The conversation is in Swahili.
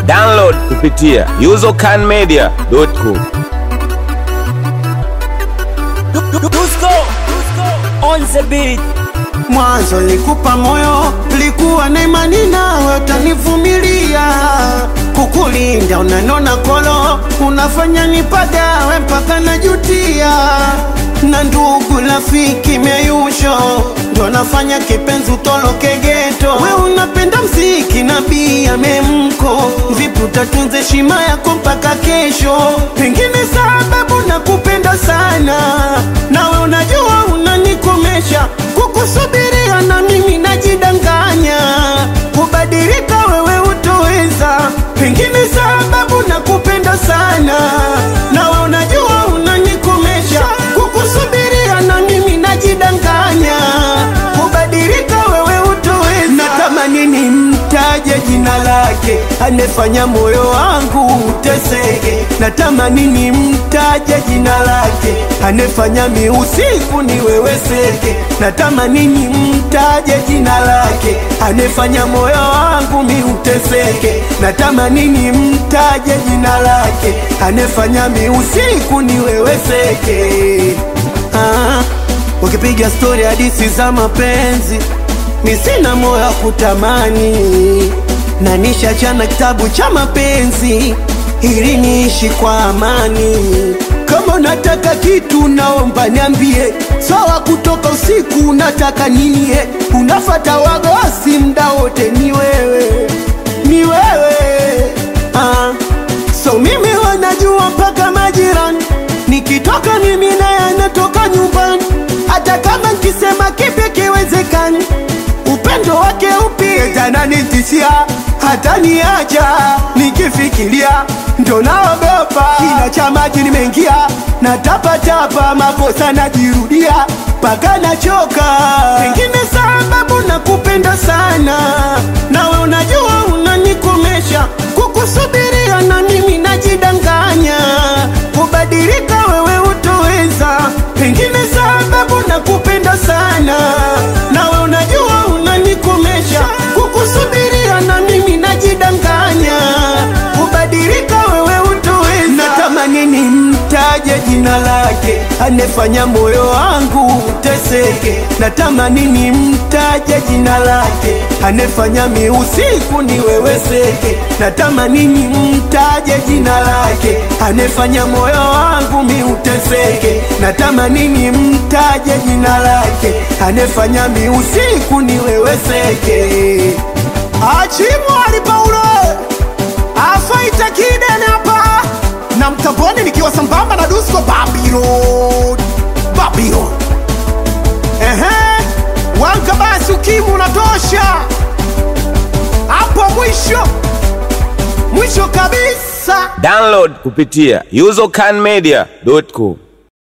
Download kupitia usercanmedia.com. Dusko on the beat. Mwanzo nikupa moyo, likuwa na imani nawe utanivumilia, kukulinda unanona kolo, unafanya nipagawe mpaka najutia, na ndugu rafiki meyusho ndo nafanya kipenzi utoloke geto. We unapenda mziki na bia memko, vipi utatunza heshima yako mpaka kesho? Pengine sababu nakupenda sana, nawe unajua unanikomesha kukusubiria na mimi najidanganya, kubadilika wewe utoweza. Pengine sababu nakupenda sana, nawe unajua unanikomesha, kukusubiria na mimi najidanganya, kubadilika wewe utoweza. Natamani nimtaje jina lake, anefanya moyo wangu uteseke. Natamani nimtaje jina lake, anefanya mi usiku niweweseke. Natamani nimtaje jina lake, anefanya moyo wangu mi uteseke. Natamani nimtaje jina lake, anefanya mi usiku niweweseke. Ah, ukipiga stori hadisi za mapenzi mi sina moyo wa kutamani, na nishachana kitabu cha mapenzi ili niishi kwa amani. Kama unataka kitu naomba niambie, sawa. Kutoka usiku unataka nini? eh? Unafata wagosi mda wote, ni wewe, ni wewe ah. So mimi wanajua mpaka majirani, nikitoka mimi naye anatoka nyumbani, hata kama nkisema kipi kiwezekani upendo wake upi tananitishia hata niacha nikifikiria ndo naogopa kina cha maji nimeingia na tapatapa makosa najirudia mpaka nachoka pengine sababu nakupenda sana nawe unajua unanikomesha kukusubiria na mimi najidanganya kubadilika wewe utoweza pengine sababu nakupenda sana nawe unajua unanikomesha kukusubiria na mimi najidanganya kubadilika wewe utoweza natamani nimtaje jina lake anefanya moyo wangu uteseke natamani nimtaje jina lake anefanya mi usiku niweweseke natamani nimtaje jina lake anefanya moyo wangu mi uteseke natamani nimtaje jina lake anefanya mi usiku niweweseke achimwali paulo afaita kidene hapa na mtamboni nikiwa sambamba na dusko babylon babylon ehe wanka basi ukimu unatosha hapo mwisho mwisho kabisa Download kupitia usercanmedia.com.